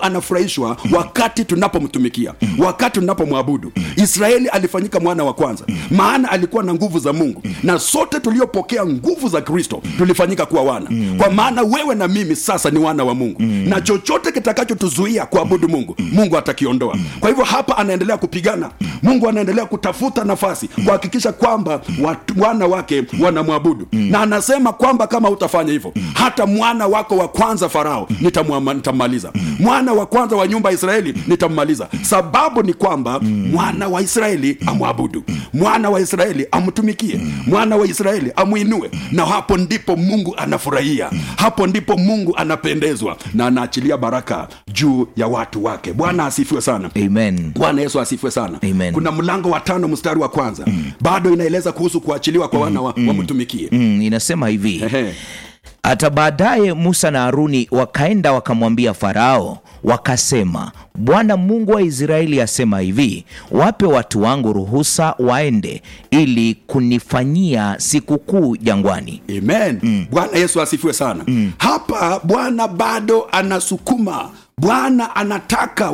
anafurahishwa wakati tunapomtumikia wakati tunapomwabudu israeli alifanyika mwana wa kwanza maana alikuwa na nguvu za mungu na sote tuliopokea nguvu za kristo tulifanyika kuwa wana kwa maana wewe na mimi sasa ni wana wa mungu na chochote kitakachotuzuia kuabudu mungu mungu atakiondoa kwa hivyo hapa anaendelea kupigana mungu anaendelea kutafuta nafasi kuhakikisha kwamba watu, wana wake wanamwabudu na anasema kwamba kama utafanya hivyo hata mwana wako wa kwanza farao nitamwama- nitammaliza mwana wa kwanza wa nyumba ya israeli nitammaliza sababu ni kwamba mwana wa israeli amwabudu mwana wa israeli amtumikie mwana wa israeli amwinue na hapo ndipo mungu anafurahia hapo ndipo mungu anapendezwa na anaachilia baraka juu ya watu wake bwana asifiwe sana amen bwana yesu asifiwe sana Amen. kuna mlango wa tano mstari wa kwanza mm. bado inaeleza kuhusu kuachiliwa kwa wana wa, wamtumikie mm, inasema hivi Ehe. hata baadaye musa na haruni wakaenda wakamwambia farao wakasema bwana mungu wa israeli asema hivi wape watu wangu ruhusa waende ili kunifanyia sikukuu jangwani amen bwana yesu asifiwe sana hapa bwana bado anasukuma bwana anataka